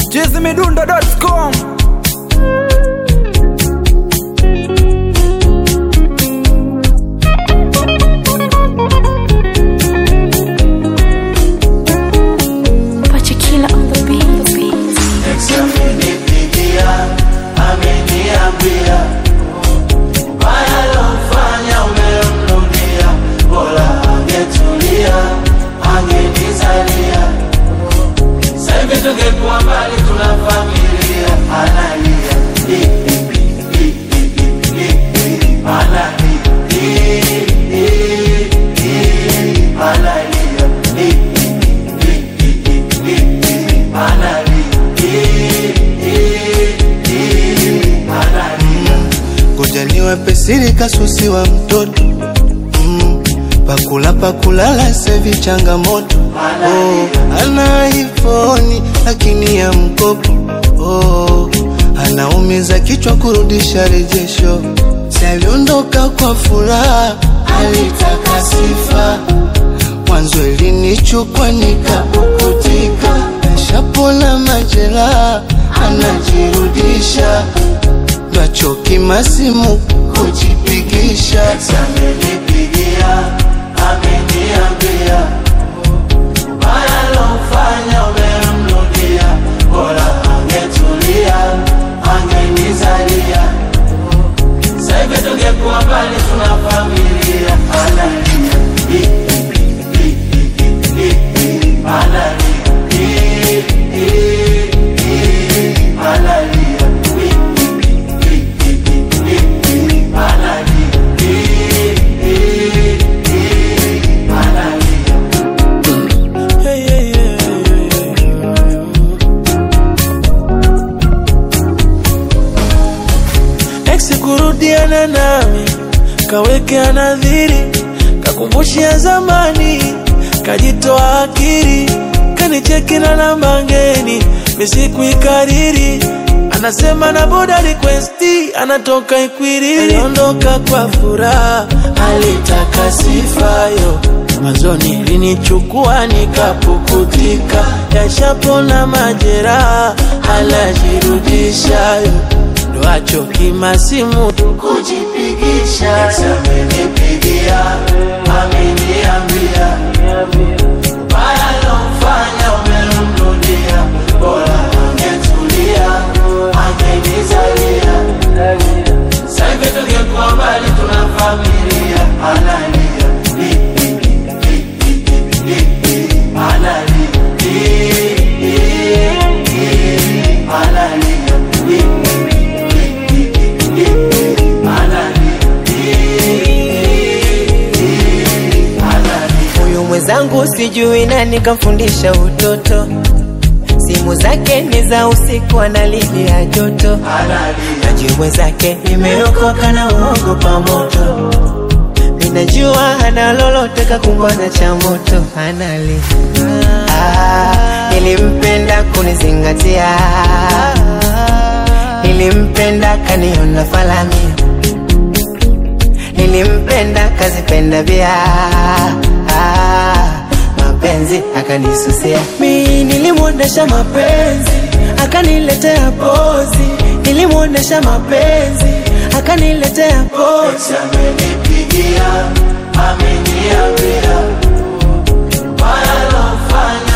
chizimidundo.com Pachikila on the beat. Amenipigia, ameniambia ubaya lofanya umemrudia, bora angetulia, angenizalia. Sasa hivi tungekuwa mbali, tuna familia, analia Hi, hi, hi, hi, hi, hi, analia Hi, hi, hi, analia Hi, hi, hi, hi, hi, hi, analia ngoja niwape siri kasusi wa mtoto mm, pakula pakulala sevi changamoto oh, ana ifoni lakini ya mkopo oh, anaumiza kichwa kurudisha rejesho saliondoka kwa furaha alitaka sifa mwanzo ilinichukwa nikapukutika nashapona majeraha anajirudisha ndachoki masimu kujipigisha amenipigia ameniambia baya lofanya umemrudia bora angetulia angenizalia saivi tungekuwa mbali tuna familia analia Hi, hi, hi, hi, hi, analia Hi, hi, hi, analia Hi, hi, hi, hi, hi, analia Hi, hi, hi, analia ex kurudiana nami kawekea nadhiri kakumbushia zamani kajitoa akili kanicheki na namba ngeni misikuikariri anasema na boda requesti anatoka ikwiriri aliondoka kwa furaha alitaka sifayo mwanzoni linichukua nikapukutika yashapona majeraha alajirudishayo ndo achoki masimu kujipigisha amenipigia ameniambia baya lomfanya umemrudia bora angetulia angenizalia saivi tungekuwa mbali tuna familia analia Hi, hi, hi, hi, hi, hi, analia Hi, hi, hi, analia Hi, hi, hi, hi, hi, analia Hi, hi, hi, analia Huyu mwenzangu sijui nani kamfundisha utoto, simu zake ni za usiku, analilia joto. analia Naji mwenzake nimeokoka na uogopa moto, minajua hana lolote kakumbana cha moto, analia ah, nilimpenda kunizingatia, nilimpenda kaniona falami nilimpenda kazipenda vya ah, mapenzi akanisusia mi nilimwonyesha mapenzi akaniletea pozi nilimwonyesha mapenzi akaniletea pozi amenipigia ameniambia baya lomfanya